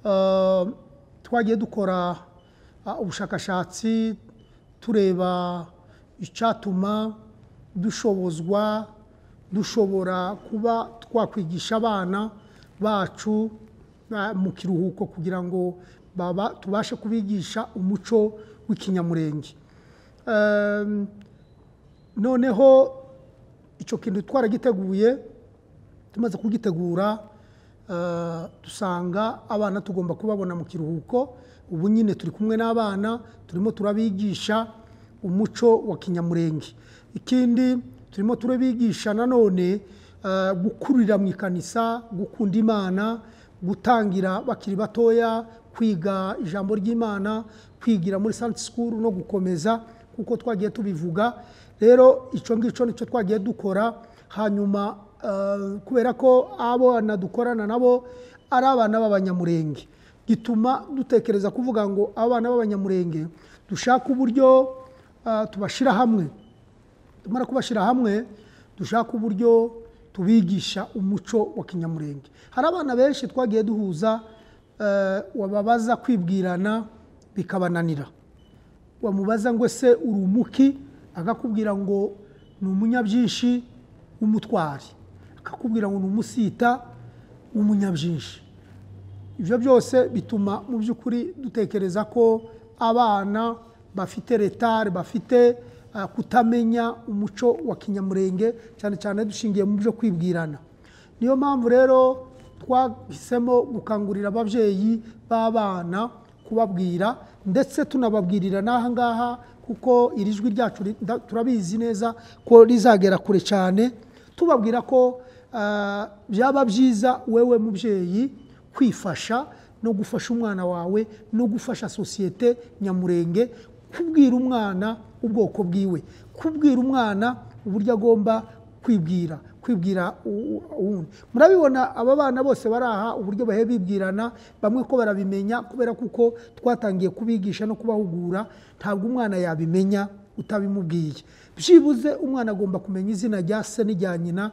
eh, twagiye dukora ah, ubushakashatsi tureba icyatuma dushobozwa dushobora kuba twakwigisha abana bacu ah, mu kiruhuko kugira ngo baba- tubashe kubigisha umuco w'ikinyamurenge Eh, noneho icyo kintu twaragiteguye tumaze kugitegura eh, dusanga abana tugomba kubabona mu kiruhuko ubu nyine turi kumwe n'abana turimo turabigisha umuco wa kinyamurenge ikindi turimo turabigisha nanone eh, gukurira mu ikanisa gukunda imana gutangira bakiri batoya kwiga ijambo ry'imana kwigira muri santi sikuru no gukomeza kuko twagiye tubivuga rero icyo ngicyo nicyo twagiye dukora hanyuma eh, kubera ko abana dukorana nabo ari abana b'abanyamurenge gituma dutekereza kuvuga ngo abana b'abanyamurenge dushake uburyo eh, tubashyira hamwe tumara kubashyira hamwe dushaka uburyo tubigisha umuco wa kinyamurenge hari abana benshi twagiye duhuza eh, wababaza kwibwirana bikabananira wamubaza ngo ese uri umuki akakubwira ngo ni umunyabyinshi w'umutwari akakubwira ngo ni umusita w'umunyabyinshi ibyo byose bituma mu by'ukuri dutekereza ko abana bafite retare bafite eh, kutamenya umuco wa kinyamurenge cyane cyane dushingiye mu byo kwibwirana niyo mpamvu rero twahisemo gukangurira ababyeyi b'abana kubabwira ndetse tunababwirira n'aha ngaha kuko iri jwi ryacu ri- nda- turabizi neza ko rizagera kure cyane tubabwira ko eh, byaba byiza wewe mubyeyi kwifasha no gufasha umwana wawe no gufasha sosiyete nyamurenge kubwira umwana ubwoko bwiwe kubwira umwana uburyo agomba kwibwira kwibwira u- u- uwundi murabibona aba bana bose bari aha uburyo bahe bibwirana bamwe ko barabimenya kubera kuko twatangiye kubigisha no kubahugura ntabwo umwana yabimenya utabimubwiye byibuze umwana agomba kumenya izina rya se n'irya nyina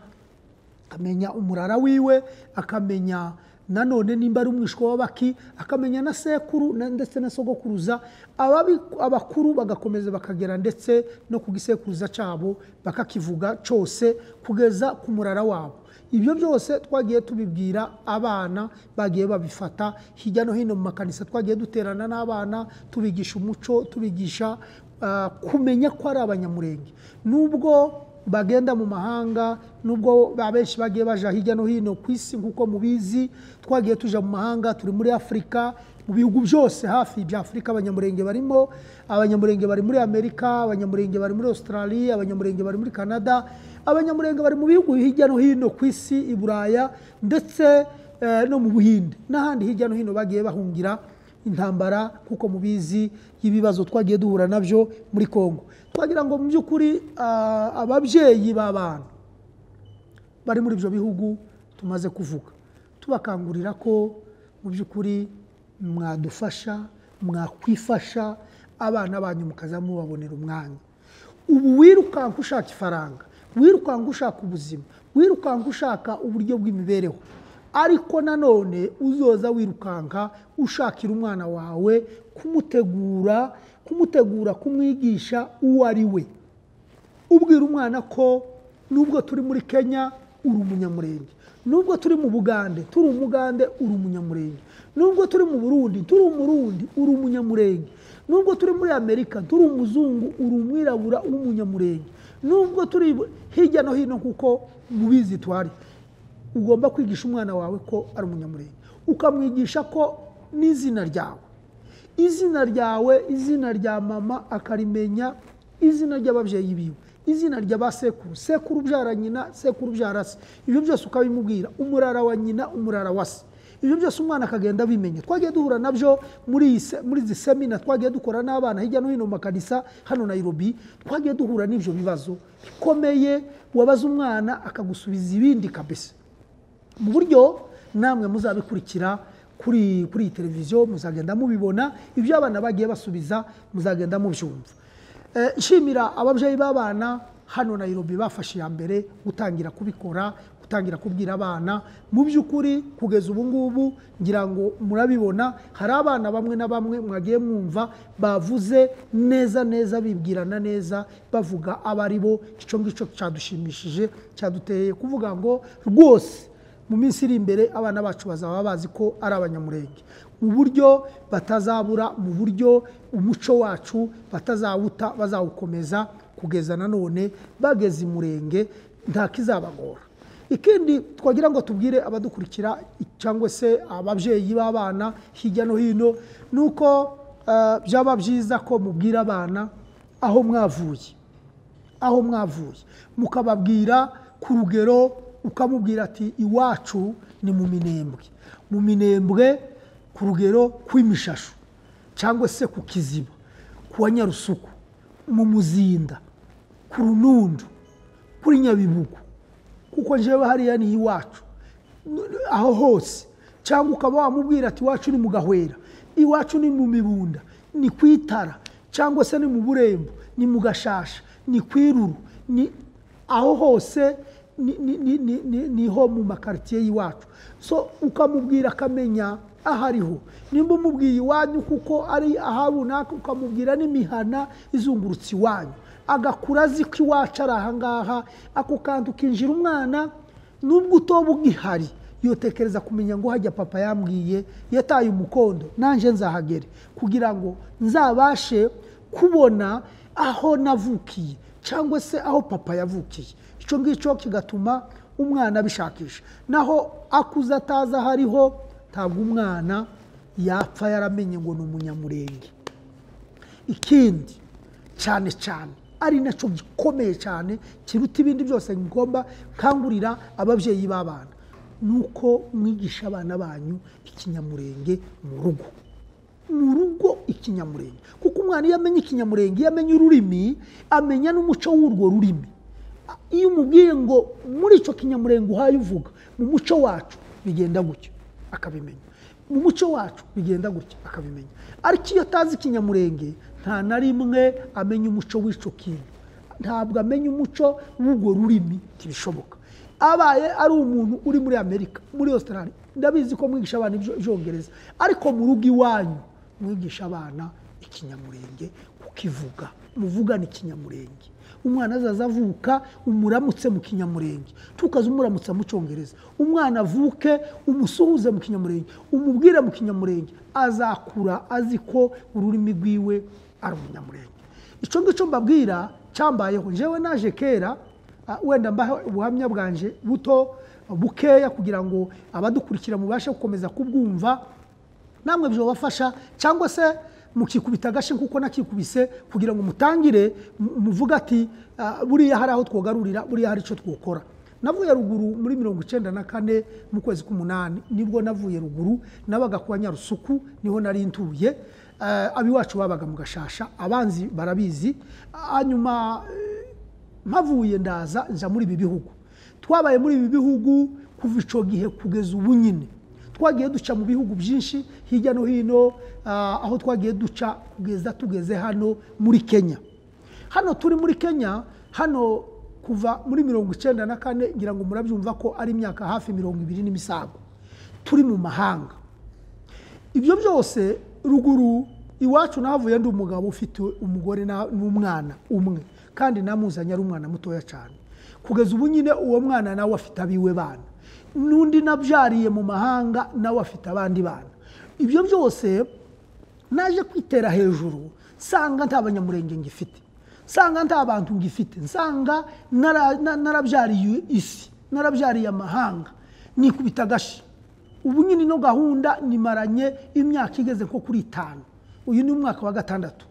akamenya umurara wiwe akamenya nanone nimba ari umwishwa w'abaki akamenya na sekuru na- ndetse na sogokuruza Ababi- abakuru bagakomeza bakagera ndetse no ku gisekuruza cyabo bakakivuga cyose kugeza ku murara wabo ibyo byose twagiye tubibwira abana bagiye babifata hirya no hino mu makanisa twagiye duterana n'abana tubigisha umuco tubigisha ah, kumenya ko ari abanyamurenge nubwo bagenda mu mahanga nubwo abenshi bagiye baja hirya no hino ku isi nk'uko mubizi twagiye tuja mu mahanga turi muri afurika mu bihugu byose hafi bya afurika abanyamurenge barimo abanyamurenge bari muri amerika abanyamurenge bari muri australia abanyamurenge bari muri canada abanyamurenge bari mu bihugu hirya no hino ku isi i buraya ndetse eh, no mu buhinde n'ahandi hirya no hino bagiye bahungira intambara kuko mubizi y'ibibazo twagiye duhura nabyo muri Kongo twagira ngo mu by'ukuri ah, ababyeyi b'abana bari muri ibyo bihugu tumaze kuvuga tubakangurira ko mu by'ukuri mwadufasha mwakwifasha abana banyu mukaza mubabonera umwanya ubu wirukanka ushaka ifaranga wirukanka ushaka ubuzima wirukanka ushaka uburyo bw'imibereho ariko nanone uzoza wirukanka ushakira umwana wawe kumutegura kumutegura kumwigisha uwo ari we ubwira umwana ko nubwo turi muri kenya uri umunyamurenge nubwo turi mu bugande turi umugande uri umunyamurenge nubwo turi mu burundi turi umurundi uri umunyamurenge nubwo turi muri amerika turi umuzungu uri umwirabura w'umunyamurenge nubwo turi hirya no hino kuko mubizi tuhari ugomba kwigisha umwana wawe ko ari umunyamurenge ukamwigisha ko n'izina ryawe izina ryawe izina rya mama akarimenya izina ry'ababyeyi biwe izina rya ba sekuru sekuru ubyara nyina sekuru ubyara se ibyo byose ukabimubwira umurara wa nyina umurara wa se ibyo byose umwana akagenda abimenya twagiye duhura nabyo muri iyi se- muri izi semina twagiye dukora n'abana hirya no hino mu makanisa hano nayirobi twagiye duhura n'ibyo bibazo bikomeye wabaza umwana akagusubiza ibindi kabisa mu buryo namwe muzabikurikira kuri kuri iyi televiziyo muzagenda mubibona ibyo abana bagiye basubiza muzagenda mubyumva Eh, nshimira ababyeyi b'abana hano Nairobi bafashe iya mbere gutangira kubikora gutangira kubwira abana mu by'ukuri kugeza ubu ngubu ngira ngo murabibona hari abana bamwe na bamwe mwagiye mwumva bavuze neza neza bibwirana neza bavuga abo ari bo icyo ngicyo cyadushimishije cyaduteye kuvuga ngo rwose mu minsi iri imbere abana bacu bazaba bazi ko ari abanyamurenge mu buryo batazabura mu buryo umuco wacu batazawuta bazawukomeza kugeza nanone bageze imurenge ntakizabagora ikindi twagira ngo tubwire abadukurikira cyangwa se ababyeyi b'abana hirya no hino ni uko eh, byaba byiza ko mubwira abana aho mwavuye aho mwavuye mukababwira ku rugero ukamubwira ati iwacu ni mu minembwe mu minembwe ku rugero kw'imishashu cyangwa se ku kiziba ku wa nyarusuku mu muzinda ku runundu kuri nyabibugu kuko njyewe hariya ni iwacu aho hose cyangwa ukaba wamubwira ati iwacu ni mu gahwera iwacu ni mu mibunda ni ku itara cyangwa se ni mu burembo ni mu gashasha ni ku iruru ni aho hose ni- ni- ni- ni- ni- niho mu makaritsiye y'iwacu so ukamubwira akamenya aho ariho nimba umubwiye iwanyu kuko ari ahabunaka ukamubwira n'imihana izungurutse iwanyu agakura azi ko iwacu ari ahangaha ako kantu kinjira umwana nubwo utoba ugihari yotekereza kumenya ngo hajya papa yambwiye yataye umukondo nanjye nzahagere kugira ngo nzabashe kubona aho navukiye cyangwa se aho papa yavukiye icyo ngicyo kigatuma umwana abishakisha naho akuze atazi aho ariho ntabwo umwana yapfa yaramenye ngo ni umunyamurenge ikindi cyane cyane ari nacyo gikomeye cyane kiruta ibindi byose ngomba nkangurira ababyeyi b'abana ni uko mwigisha abana banyu ikinyamurenge mu rugo mu rugo ikinyamurenge kuko umwana iyo amenye ikinyamurenge iyo amenye ururimi amenya n'umuco w'urwo rurimi iyo umubwiye ngo muri icyo kinyamurenge uhaye uvuga mu muco wacu bigenda gutya akabimenya mu muco wacu bigenda gutya akabimenya ariko iyo atazi ikinyamurenge nta na rimwe amenya umuco w'icyo kintu ntabwo amenya umuco w'urwo rurimi ntibishoboka abaye ari umuntu uri muri amerika muri australia ndabizi ko mwigisha abana ibyo- ibyongereza ariko mu rugo iwanyu mwigisha abana ikinyamurenge kukivuga muvugana ikinyamurenge umwana azaza avuka umuramutse mu kinyamurenge tukaze umuramutsa mu cyongereza umwana avuke umusuhuze mu kinyamurenge umubwire mu kinyamurenge azakura azi ko ururimi rwiwe ari umunyamurenge icyo ngicyo mbabwira cyambayeho njyewe naje kera Ah, wenda mbaha ubuhamya bwanje buto bukeya kugira ngo abadukurikira mubashe gukomeza kubwumva namwe byabafasha cyangwa se mukikubita agashi kuko nakikubise kugira ngo mutangire mu- muvuge ati ah, buriya hari aho twogarurira buriya hari icyo twokora navuye ruguru muri mirongo icyenda na kane mu kwezi k'umunani nibwo navuye ruguru nabaga kuwa nyarusuku niho nari ntuye Ah, abiwacu babaga mu gashasha abanzi barabizi hanyuma mpavuye ndaza nja muri ibi bihugu twabaye muri ibi bihugu kuva icyo gihe kugeza ubu nyine twagiye duca mu bihugu byinshi hirya no hino ah, aho twagiye duca kugeza tugeze hano muri kenya hano turi muri kenya hano kuva muri mirongo icyenda na kane ngira ngo murabyumva ko ari imyaka hafi mirongo ibiri n'imisago turi mu mahanga ibyo byose ruguru iwacu nahavuye ndi umugabo ufite umugore na- n'umwana umwe kandi namuzanye ari umwana mutoya cyane kugeza ubu nyine uwo mwana nawe afite abiwe bana n'undi nabyariye mu mahanga nawe afite abandi bana ibyo byose naje kwitera hejuru nsanga nta banyamurenge ngifite nsanga nta bantu ngifite nsanga nara- na- narabyariye isi narabyariye amahanga nikubita agashi ubu nyine ino gahunda nimaranye imyaka igeze nko kuri itanu uyu ni umwaka wa gatandatu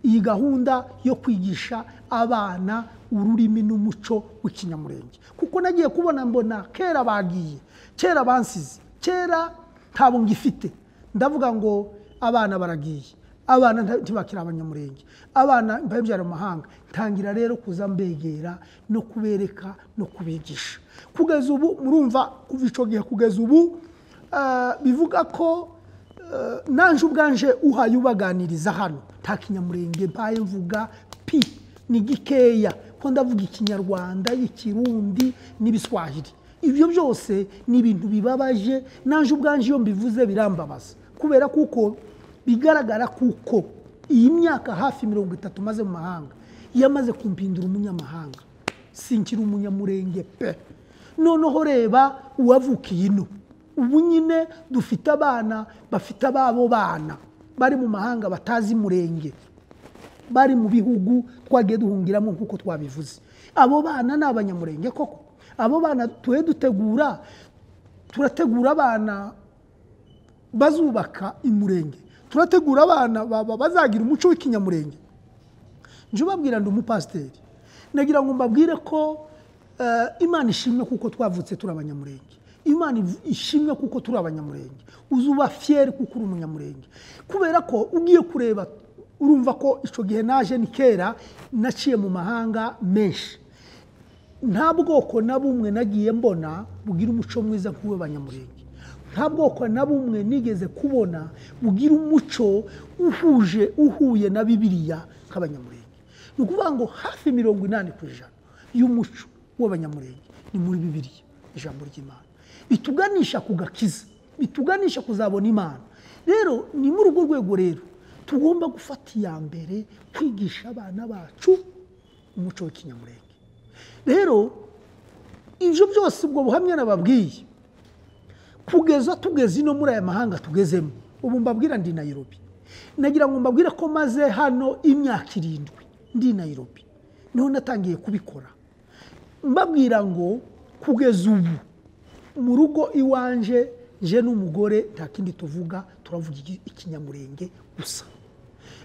iyi gahunda yo kwigisha abana ururimi n'umuco w'ikinyamurenge kuko nagiye kubona mbona kera bagiye kera bansize kera ntabwo ngifite ndavuga ngo abana baragiye abana nta- ntibakiri abanyamurenge abana mbabyara amahanga ntangira rero kuza mbegera no kubereka no kubigisha kugeza ubu murumva kuva icyo gihe kugeza ubu eh, bivuga ko eh, nanje ubwanje uhaye ubaganiriza hano nta kinyamurenge mbaye mvuga pi ni gikeya ko ndavuga ikinyarwanda ikirundi n'ibiswahili ibyo byose ni ibintu bibabaje nanjye ubwanjye iyo mbivuze birambabaza kubera kuko bigaragara kuko iyi myaka hafi mirongo itatu maze mu mahanga yamaze kumpindura umunyamahanga sinkiri umunyamurenge pe noneho reba uwavukiye ino ubu nyine dufite abana bafite ababo bana bari mu mahanga batazi murenge bari mu bihugu twagiye duhungiramo nk'uko twabivuze abo bana ni abanyamurenge koko abo bana tuhe dutegura turategura abana bazubaka imurenge turategura abana baba bazagira umuco w'ikinyamurenge njye ubabwira ndi umupasiteri nagira ngo mbabwire ko eh, imana ishimwe kuko twavutse turi abanyamurenge imana iv- ishimwe kuko turi abanyamurenge uzuba fiyeri kuko uri umunyamurenge kubera ko ugiye kureba urumva ko icyo gihe naje ni kera naciye mu mahanga menshi nta bwoko na bumwe nagiye mbona bugira umuco mwiza nk'uw'abanyamurenge nta bwoko na bumwe nigeze kubona bugira umuco uhuje uhuye na bibiliya nk'abanyamurenge ni ukuvuga ngo hafi mirongo inani ku ijana y'umuco w'abanyamurenge ni muri bibiliya ijambo ry'imana bituganisha ku gakiza bituganisha kuzabona imana rero ni muri urwo rwego rero tugomba gufata iya mbere kwigisha abana bacu umuco w'ikinyamurenge rero ibyo byose ubwo buhamya nababwiye kugeza tugeze ino muri aya mahanga tugezemo ubu mbabwira ndi nayirobi nagira ngo mbabwire ko maze hano imyaka irindwi ndi nayirobi niho natangiye kubikora mbabwira ngo kugeza ubu mu rugo iwanje nje n'umugore nta kindi tuvuga turavuga iki- ikinyamurenge gusa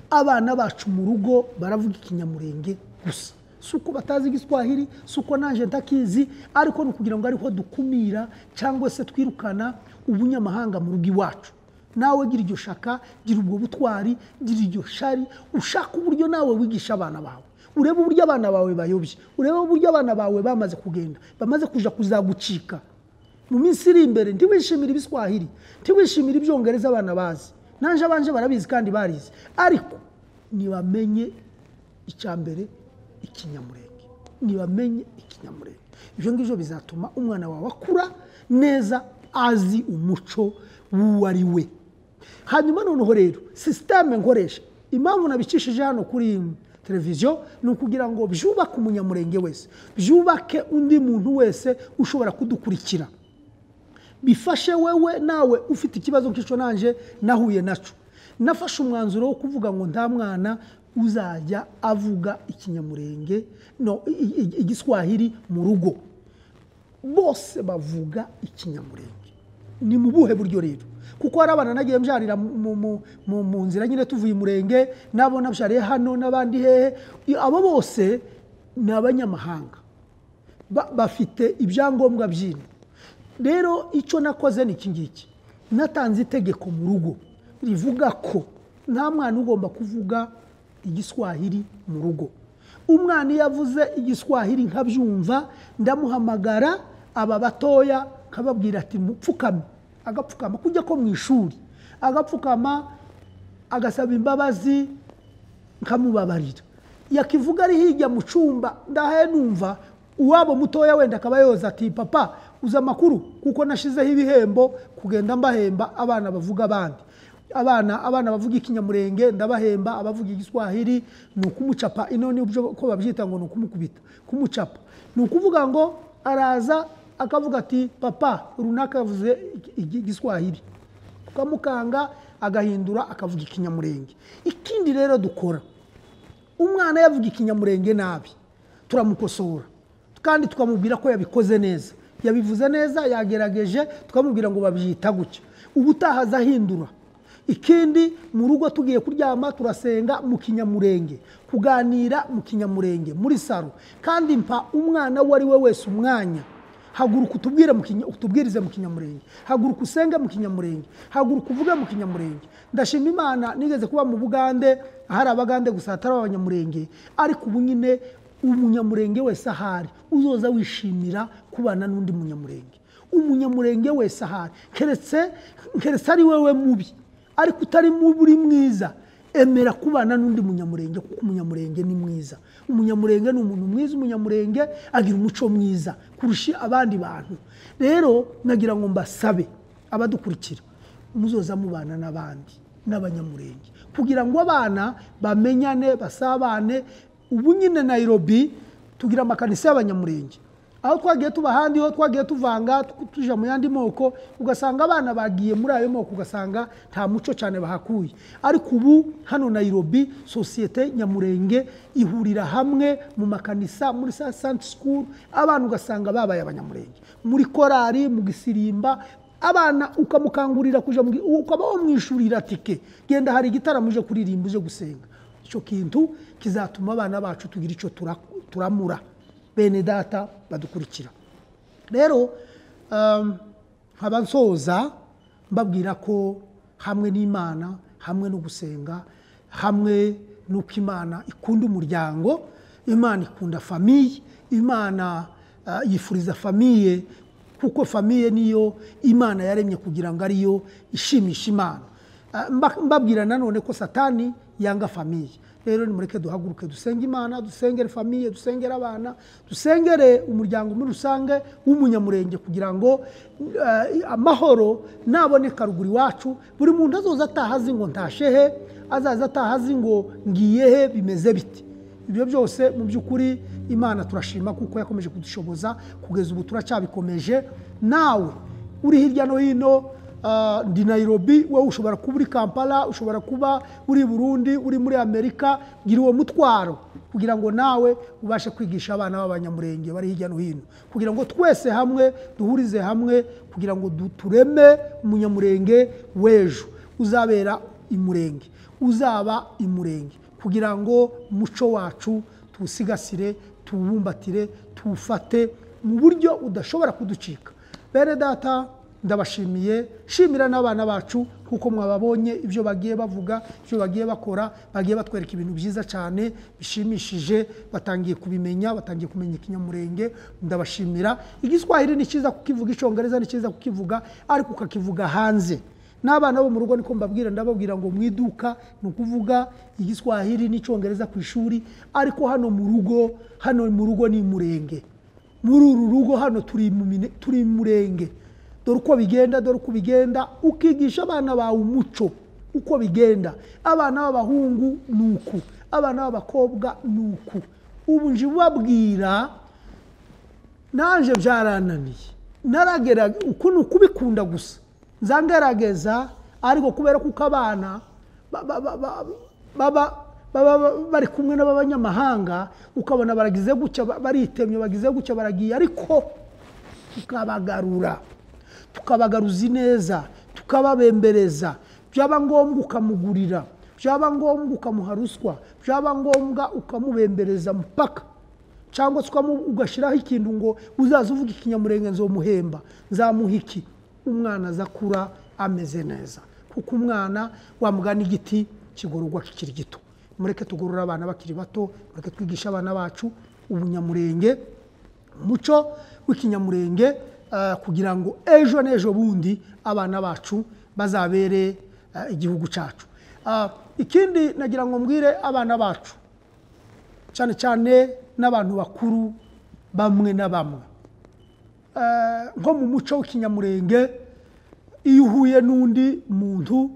abana bacu mu rugo baravuga ikinyamurenge gusa si uko batazi igiswahili si uko nanjye ntakizi ariko ni ukugira ngo ariho dukumira cyangwa se twirukana ubunyamahanga mu rugo iwacu nawe gira iryo shaka gira ubwo butwari gira iryo shari ushaka uburyo nawe wigisha abana bawe urebe uburyo abana bawe bayobye urebe uburyo abana bawe bamaze kugenda bamaze kuja kuzagucika mu minsi iri imbere ntiwishimire ibiswahili ntiwishimire ibyongereza abana bazi nanje abanje barabizi kandi barizi ariko ntibamenye icya mbere ikinyamurenge ntibamenye ikinyamurenge ibyo ngibyo bizatuma umwana wawe akura neza azi umuco w'uwo ari we hanyuma noneho rero sisiteme nkoresha impamvu nabicishije hano kuri televiziyo ni ukugira ngo byubake umunyamurenge wese byubake undi muntu wese ushobora kudukurikira bifashe wewe nawe ufite ikibazo nk'icyo nanjye nahuye nacyo nafashe umwanzuro wo kuvuga ngo nta mwana uzajya avuga ikinyamurenge no i- i- igiswahili mu rugo bose bavuga ikinyamurenge ni mu buhe buryo rero kuko hari abana nagiye mbyarira mu- mu- mu- mu nzira nyine tuvuye umurenge nabo nabyariye hano n'abandi hehe abo bose ni abanyamahanga Ba- bafite ibyangombwa byino rero icyo nakoze ni iki ngiki natanze itegeko mu rugo rivuga ko nta mwana ugomba kuvuga igiswahili mu rugo umwana iyo avuze igiswahili nkabyumva ndamuhamagara aba batoya nkababwira ati mupfukame agapfukama kujya ko mu ishuri agapfukama agasaba imbabazi nkamubabarira yakivuga ari hirya mu cyumba ndahaye numva uwabo mutoya wenda akaba yoza ati papa uzi amakuru kuko nashizeho ibihembo kugenda mbahemba abana bavuga abandi abana abana bavuga ikinyamurenge ndabahemba abavuga igiswahili ni ukumucapa ino ni uburyo ko babyita ngo ni ukumukubita kumucapa ni ukuvuga ngo araza akavuga ati papa runaka yavuze iki- iki- igiswahili ukamukanga agahindura akavuga ikinyamurenge ikindi rero dukora umwana yavuga ikinyamurenge nabi turamukosora kandi tukamubwira ko yabikoze neza yabivuze neza yagerageje tukamubwira ngo babyita gutya ubutaha azahindura ikindi mu rugo tugiye kuryama turasenga mu kinyamurenge kuganira mu kinyamurenge muri saro kandi mpa umwana uwo ari we wese umwanya haguruka utubwire mu kinya- utubwirize mu kinyamurenge haguruka usenge mu kinyamurenge haguruka uvuge mu kinyamurenge ndashima imana nigeze kuba mu bugande ahari abagande gusa hatari abanyamurenge ariko ubu nyine umunyamurenge wese ahari uzoza wishimira kubana n'undi munyamurenge umunyamurenge wese ahari keretse keretse ari wewe mubi ariko utari mubi uri mwiza emera kubana n'undi munyamurenge kuko umunyamurenge ni mwiza umunyamurenge ni umuntu mwiza umunyamurenge agira umuco mwiza kurusha abandi bantu rero nagira ngo mbasabe abadukurikira muzoza mubana n'abandi n'abanyamurenge kugira ngo abana bamenyane basabane ubu nyine nayirobi tugira amakanisa y'abanyamurenge aho twagiye tuba ahandi ho twagiye tuvanga tujya mu yandi moko ugasanga abana bagiye muri ayo moko ugasanga nta muco cyane bahakuye ariko ubu hano nayirobi sosiyete nyamurenge ihurira hamwe mu makanisa muri santi sikuru abana ugasanga babaye abanyamurenge muri korari mu gisirimba abana ukamukangurira kujya mu ukaba wamwishyurira tike genda hari igitaramo uje kuririmba uje gusenga icyo kintu kizatuma abana bacu tugira icyo tura- turamura bene data badukurikira rero um, nkaba nsoza mbabwira ko hamwe n'imana hamwe no gusenga hamwe n'uko imana ikunda umuryango imana ikunda famiye imana ah, yifuriza famiye kuko famiye niyo imana yaremye kugira ngo ariyo ishimisha imana Ah, mba- mbabwira nanone ko satani yanga famiye rero nimureke duhaguruke dusenge imana dusengere famiye dusengere abana dusengere umuryango muri rusange w'umunyamurenge kugira ngo eh, amahoro naboneka ruguru iwacu buri muntu azoza ataha azi ngo ntashehe azaza ataha azi ngo ngiyehe bimeze bite ibyo byose mu by'ukuri imana turashima kuko yakomeje kudushoboza kugeza ubu turacyabikomeje nawe uri hirya no hino ah, ndi nayirobi wowe ushobora kuba uri kampala ushobora kuba uri burundi uri muri amerika gira uwo mutwaro kugira ngo nawe ubashe kwigisha abana b'abanyamurenge bari hirya no hino kugira ngo twese hamwe duhurize hamwe kugira ngo du- tureme umunyamurenge w'ejo uzabera imurenge uzaba imurenge kugira ngo umuco wacu tuwusigasire tuwubumbatire tuwufate mu buryo udashobora kuducika bene data ndabashimiye shimira n'abana bacu kuko mwababonye ibyo bagiye bavuga ibyo bagiye bakora bagiye batwereka ibintu byiza cyane bishimishije batangiye kubimenya batangiye kumenya ikinyamurenge ndabashimira igiswahili ni cyiza kukivuga icyongereza ni cyiza kukivuga ariko ukakivuga hanze n'abana bo mu rugo niko mbabwira ndababwira ngo mu iduka ni ukuvuga igiswahili n'icyongereza ku ishuri ariko hano mu rugo hano mu rugo ni murenge muri uru rugo hano turi mu mine- turi murenge dore uko bigenda dore uko bigenda ukigisha abana bawe umuco uko bigenda abana b'abahungu ni uku abana b'abakobwa ni uku ubu nje ubabwira naje byarananiye naragera uku ni ukubikunda gusa nza ngerageza ariko kubera kuko abana ba- ba- ba- ba- baba baba bari kumwe n'abanyamahanga ukabona baragize gutya ba- baritemye bagize gutya baragiye ariko tukabagarura tukabagaruza ineza tukababembereza byaba ngombwa ukamugurira byaba ngombwa ukamuha ruswa byaba ngombwa ukamubembereza mupaka cyangwa se ukamu- ugashyiraho ikintu ngo uzaza uvuga ikinyamurenge nzomuhemba nzamuha iki umwana aza akura ameze neza kuko umwana wamugana igiti kigororwa kikiri gito mureke tugorora abana bakiri bato mureke twigishe abana bacu ubunyamurenge umuco w'ikinyamurenge eh, kugira ngo ejo n'ejo bundi abana bacu bazabere eh, igihugu cyacu Ah, ikindi nagira ngo mbwire abana bacu cyane cyane n'abantu bakuru bamwe na bamwe Eh, nko mu muco w'ikinyamurenge iyo uhuye n'undi muntu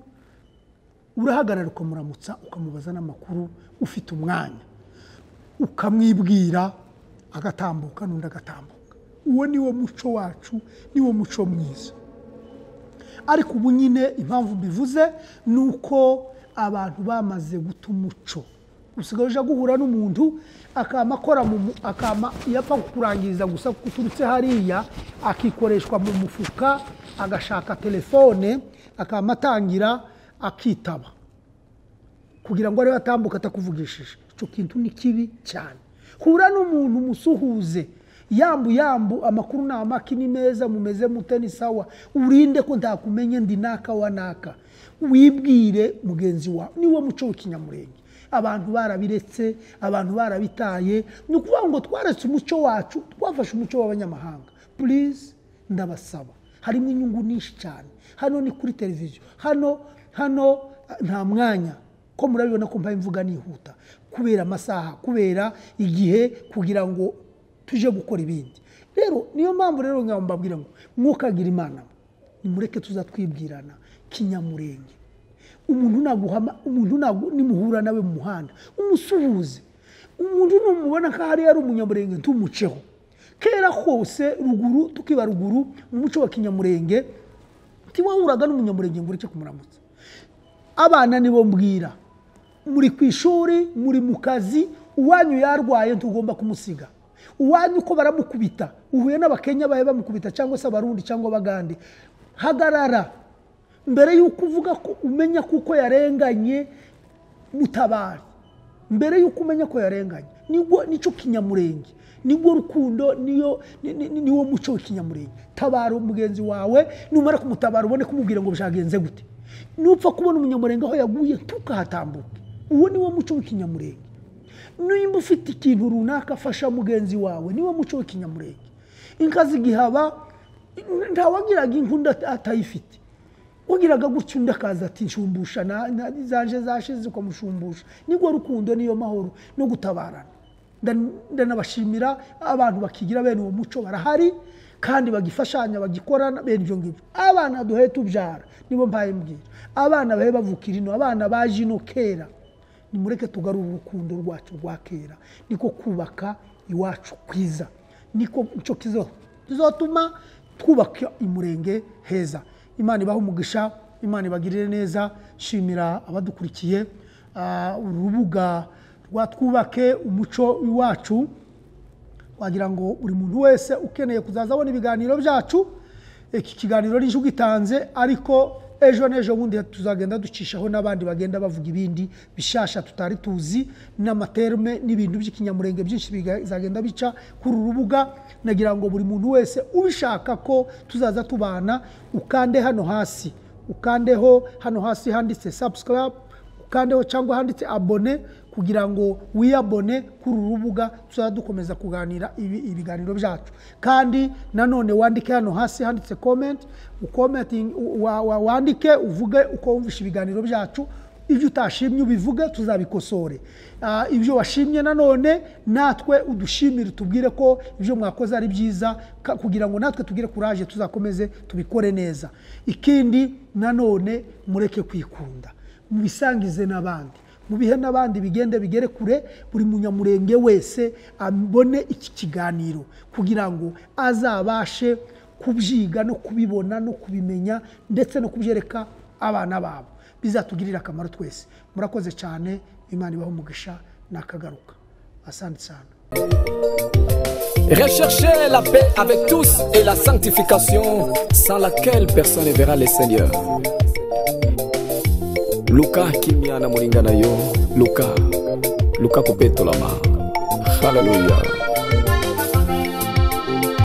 urahagarara ukamuramutsa ukamubaza n'amakuru ufite umwanya ukamwibwira agatambuka n'undi agatambuka uwo ni wo muco wacu ni wo muco mwiza ariko ubu nyine impamvu mbivuze ni uko abantu bamaze guta umuco usigaye ujya guhura n'umuntu akama akora mu mu- akama iyo apfa kukurangiza gusa uturutse hariya akikoreshwa mu mufuka agashaka telefone akama atangira akitaba kugira ngo arebe atambuka atakuvugishije icyo kintu ni kibi cyane hura n'umuntu umusuhuze yambu yambu amakuru ni amaki ni meza mumeze mute ni sawa urinde ko ntakumenye ndi naka wa naka wibwire mugenzi wawe niwo muco w'ikinyamurenge abantu barabiretse abantu barabitaye ni ukuvuga ngo twaretse umuco wacu twafashe umuco w'abanyamahanga purize ndabasaba harimo inyungu nyinshi cyane hano ni kuri televiziyo hano hano eh, nta mwanya ko murabibona ko mbaye imvuga nihuta kubera amasaha kubera igihe kugira ngo tuje gukora ibindi rero niyo mpamvu rero ngaho mbabwira ngo mwukagira imana nimureke tuzatwibwirana kinyamurenge umuntu naguhama umuntu ntabwo nimuhura nawe mu muhanda umusuhuze umuntu numubona ko hariya ari umunyamurenge ntumuceho kera hose ruguru tukiba ruguru mu muco wa kinyamurenge ntiwahuraga n'umunyamurenge ngo ureke kumuramutsa abana nibo mbwira muri ku ishuri muri mu kazi uwanyu yarwaye ntugomba kumusiga uwanyu uko baramukubita uhuye n'abakenya bahe bamukubita cyangwa se abarundi cyangwa abagande hagarara mbere y'uko uvuga ko umenya kuko yarenganye mutabare mbere y'uko umenya ko yarenganye nibwo nicyo kinyamurenge nibwo rukundo niyo ni- ni- ni- niwo muco w'ikinyamurenge tabara mugenzi wawe numara kumutabara ubone kumubwira ngo byagenze gute nupfa kubona umunyamurenge aho yaguye ntukahatambuke uwo niwo muco w'ikinyamurenge nimba ufite ikintu runaka afasha mugenzi wawe niwo muco w'ikinyamurenge inka zigihaba ntawagiraga inkunda atayifite ugiraga gutya undi akaza ati nshumbusha na- na- zaje zashize ukamushumbusha nibwo rukundo niyo mahoro no gutabarana Ndan- ndanabashimira abantu bakigira bene uwo muco barahari kandi bagifashanya bagikorana bene ibyo ngibyo abana duhe tubyara nibo mbaye mbwira abana bahe bavukira ino abana baje ino kera nimureke tugarure urukundo rwacu rwa kera niko kubaka iwacu kwiza niko nicyo kizo kizatuma twubaka umurenge heza imana ibahe umugisha imana ibagirire neza shimira abadukurikiye Ah, urubuga rwa twubake umuco iwacu wagira ngo buri muntu wese ukeneye kuzaza abona ibiganiro byacu iki kiganiro n'icyo ugitanze ariko ejo n'ejo bundi tuzagenda ducishaho n'abandi bagenda bavuga ibindi bishasha tutari tuzi n'amaterme n'ibintu by'ikinyamurenge byinshi bizagenda bica kuri uru rubuga nagira ngo buri muntu wese ubishaka ko tuzaza tubana ukande hano hasi ukandeho hano hasi handitse subscribe ukandeho cyangwa handitse abone kugira ngo wiyabone kuri uru rubuga tuzajya dukomeza kuganira ibi- ibiganiro byacu kandi nanone wandike hano hasi handitse comment ukomenting- u- wa- wa- wandike uvuge uko wumvishe ibiganiro byacu ibyo utashimye ubivuge tuzabikosore Ah, ibyo washimye nanone natwe udushimire tubwire ko ibyo mwakoze ari byiza ka- kugira ngo natwe tugire kuraje tuzakomeze tubikore neza ikindi nanone mureke kwikunda mubisangize n'abandi mubihe n'abandi bigende bigere kure buri munyamurenge wese abone iki kiganiro kugira ngo azabashe kubyiga no kubibona no kubimenya ndetse no kubyereka abana babo bizatugirire akamaro twese murakoze cyane imana ibaho umugisha nakagaruka asante cyane Recherchez la paix avec tous et la sanctification sans laquelle personne ne verra le Seigneur. Luka kimiana mulingana yo Luka Luka kupetolama Hallelujah